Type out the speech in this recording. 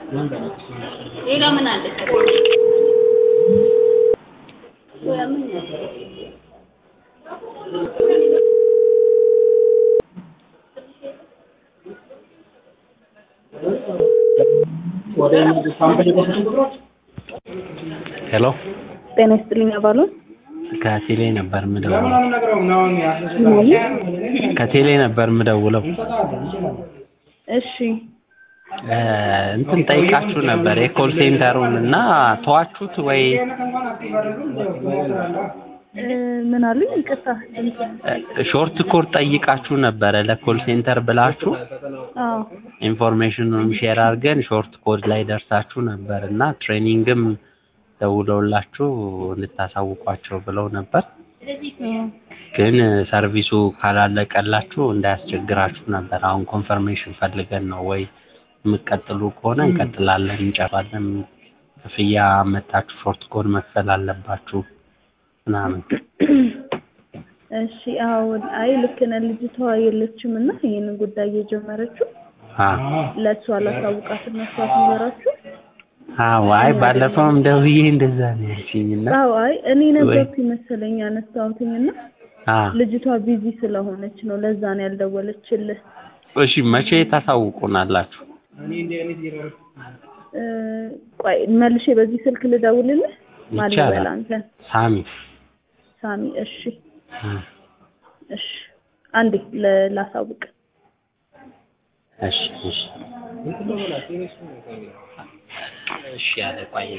ሌላ ምን አለ? ሄሎ ጤና ይስጥልኝ አባሉ ከቴሌ ነበር ምደውለው። ከቴሌ ነበር ምደውለው። እሺ እ እንትን ጠይቃችሁ ነበር የኮል ሴንተሩን እና ተዋችሁት ወይ? እ ምን አሉኝ? ይቅርታ። እ ሾርት ኮድ ጠይቃችሁ ነበረ ለኮል ሴንተር ብላችሁ አዎ ኢንፎርሜሽኑን ሼር አድርገን ሾርት ኮድ ላይ ደርሳችሁ ነበር እና ትሬኒንግም ደውለውላችሁ እንድታሳውቋቸው ብለው ነበር። ግን ሰርቪሱ ካላለቀላችሁ እንዳያስቸግራችሁ ነበር። አሁን ኮንፈርሜሽን ፈልገን ነው ወይ የምትቀጥሉ ከሆነ እንቀጥላለን፣ እንጨራለን። ክፍያ መታችሁ ሾርት ኮድ መክፈል አለባችሁ ምናምን። እሺ አዎ አይ ልክ ነህ። ልጅቷ የለችም እና ይህንን ጉዳይ የጀመረችው አዎ ለእሷ አላሳውቃትም እሷ ትንገራችሁ። አዎ፣ አይ ባለፈውም ደውዬ እንደዛ ነው ያልሽኝ እና አዎ አይ እኔ ነበርኩ መሰለኝ ያነሳሁትኝ እና አዎ ልጅቷ ቢዚ ስለሆነች ነው ለዛ ነው ያልደወለችልህ። እሺ መቼ ታሳውቁናላችሁ? እ ቆይ መልሼ በዚህ ስልክ ልደውልልህ ማን ይቻላል። ልበል አንተን? ሳሚ ሳሚ እሺ እ እሺ አንዴ ለ- ላሳውቅ እሺ እሺ እሺ ያለ ቆይ